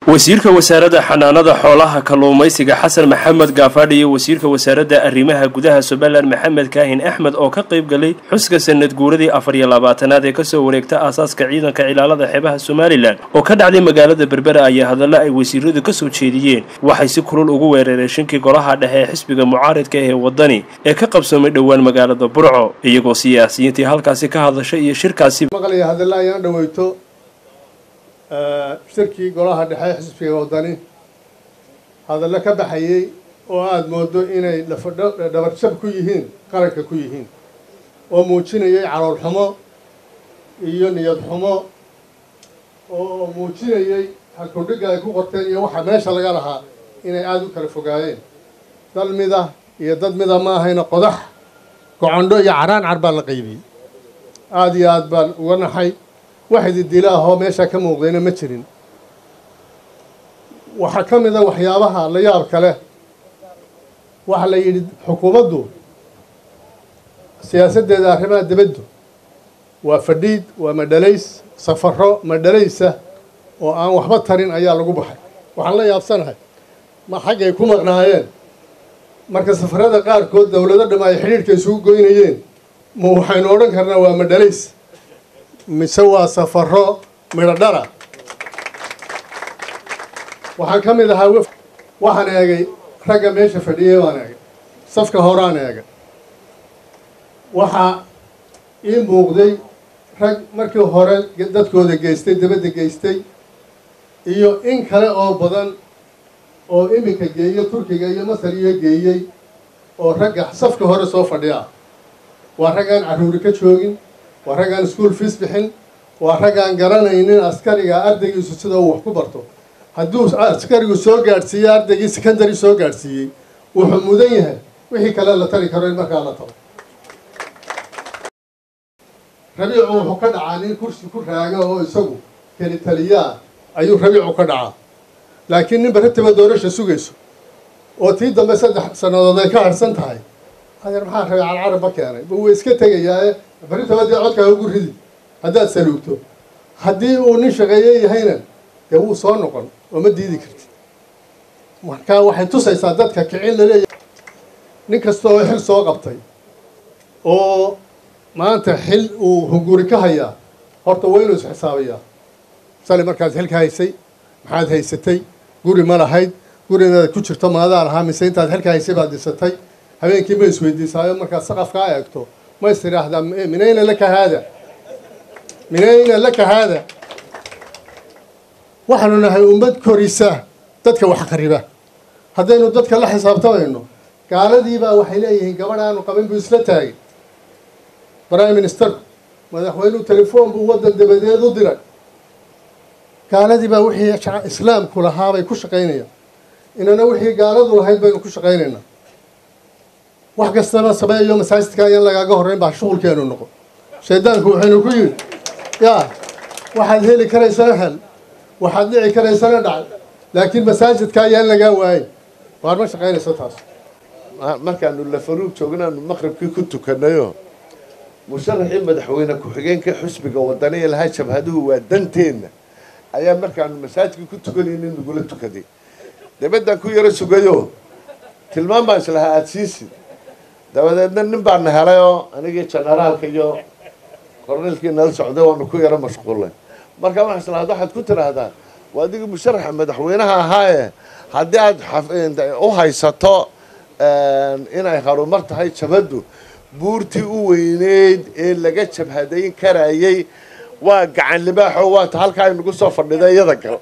wasiirka wasaaradda xanaanada xoolaha kalluumaysiga xasan maxamed gaafadhi iyo wasiirka wasaaradda arrimaha gudaha somalilan maxamed kaahin axmed oo ka qayb galay xuska sanad guuradii afar iyo labaatanaad ee kasoo wareegta aasaaska ciidanka cilaalada xeebaha somalilan oo ka dhacday magaalada berbera ayaa hadalla ay wasiiradu kasoo jeediyeen waxay si kulul ugu weerareen shinkii golaha dhexe ee xisbiga mucaaridka ee wadani ee ka qabsoomay dhowaan magaalada burco iyagoo siyaasiyiintii halkaasi ka hadlashay iyo shirkaasi maqlaya hadalla ayaan dhaweyto shirkii golaha dhexe xisbiga wadani hadallo ka baxayey oo aada moodo inay dhabarjab ku yihiin qaranka ku yihiin oo muujinayay calool xumo iyo niyad xumo oo muujinayay halkudhigga ay ku qorteen iyo waxa meesha laga lahaa inay aada u kala fogaayeen dal mida iyo dad mida ma ahayna qodax gocondho iyo caraan car baa la qaybiyey aada iyo aada baan uga naxay wax ididila ahoo meeshaa ka muuqdayna ma jirin waxaa ka mid a waxyaabaha la yaab kale waxaa la yidhi xukuumaddu siyaasaddeeda arrimaha dibaddu waa fadhiid waa madhalays safaro madhalaysa oo aan waxba tarin ayaa lagu baxay waxaan la yaabsanahay ma xaggay ku maqnaayeen marka safarada qaarkood dowlado dham ay xidhiidhka isugu goynayeen ma waxaynu odhan karnaa waa madhalays mise waa safaro midho dhara waxaan ka mid ahaa wef waxaan eegay ragga meesha fadhiyay baan eegay safka horaan eegay waxaa ii muuqday rag markii hore dadkooda geystay dabadda geystay iyo in kale oo badan oo iminka geeyo turkiga iyo masar iyo geeyey oo ragga safka hore soo fadhiya waa raggaan carruuri ka joogin waa raggaan school fees bixin waa raggaan garanaynin askariga ardaygiisu sida uu wax ku barto hadduu askarigu soo gaadhsiiyey ardaygii secondary soo gaadhsiiyey wuxuu mudan yahay wixii kale la tari karo in markaa la taro rabiicu wuxuu ka dhacaa nin kursi ku raaga oo isagu keli taliyaa ayuu rabiicu ka dhacaa laakiin nin baratiba doorasha sugayso oo tii dambe saddex sannadood ay ka harsan tahay adeer maxaa rabiic alcarabba keenay ba wuu iska tegayaae barritaba dee codkaa ugu ridi haddaad saluugto haddii uu nin shaqeeye yahayna dee wuu soo noqon oo ma diidi kartid marka waxay tusaysaa dadka kicin laleeyahay nin kasta oo xil soo qabtay oo maanta xil uu hunguri ka hayaa horta waa inuu isxisaabayaa sali markaad xilka haysay maxaad haysatay guri ma lahayd guri inaad ku jirto maadaa lahaa mise intaad xilka haysay baad dhisatay habeenkii ma isweydiisaayo markaad saqafkaa eegto ma is tidhaahdaa min ayna laka haada min ayna laka haada waxaanu nahay ummad korisa dadka wax qariba haddaynu dadka la xisaabtamayno gaaladiibaa waxay leeyihiin gabadh aanu qabin buu isla taagay prime ministerku madaxweynuhu telefoon buu waddan dabadeed u diray gaaladii baa wixii islaamku lahaabay ku shaqaynayaan inana wixii gaaladu lahayd baynu ku shaqaynaynaa wax kastaba sameeyo masaajidka ayaan lagaaga horreyn baa shuqulkeenu noqon shaydaanku waxaynu ku yidhi yaa waxaad heli karaysana hel waxaad dhici karaysana dhac laakiin masaajidka ayaan lagaa waayin waar ma shaqaynayso taas markaanu lafaruug joognaanu maqribkii ku tukanayo musharaxii madaxweyne ku-xigeenka xusbiga wadaniya lahaa jabhaduhu waa danteenna ayaa markaanu masaajidkii ku tukanaynin nagula tukaday dabaddaan ku yaro sugayo tilmaan baan islahaa aada siisid dabadeedna nin baana helay oo anigii generaalka iyo korneelkii nala socday waanu ku yaro mashquullay markaa waxaa islahaad waxaad ku tidhaahdaa waa adigii musharaxa madaxweynaha ahaaye haddii aada u haysato inay harumar tahay jabhaddu buurtii u weyneyd ee laga jabhadayn karayay waa gacan libaaxo waata halkaa inagu soo fadhida iyada gal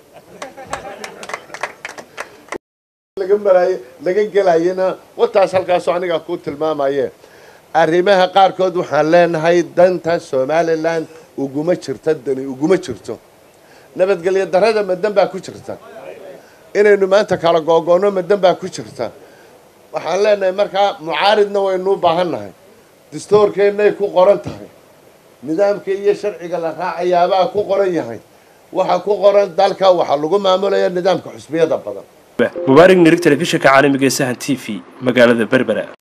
laga maraaye laga gelayana wataas halkaasoo anigaa kuu tilmaamaye arrimaha qaarkood waxaan leenahay danta somalilan uguma jirta dani uguma jirto nabadgelyo darada madan baa ku jirta inaynu maanta kala googoonno madan baa ku jirta waxaan leenahay markaa mucaaridna waynuu baahannahay dastoorkeennay ku qoran tahay nidaamka iyo sharciga la raacayaabaa ku qoran yahay waxaa ku qoran dalka waxaa lagu maamulaya nidaamka xusbiyada badan mubaarig nirig telefishinka caalamiga ee sahan t v magaalada berbera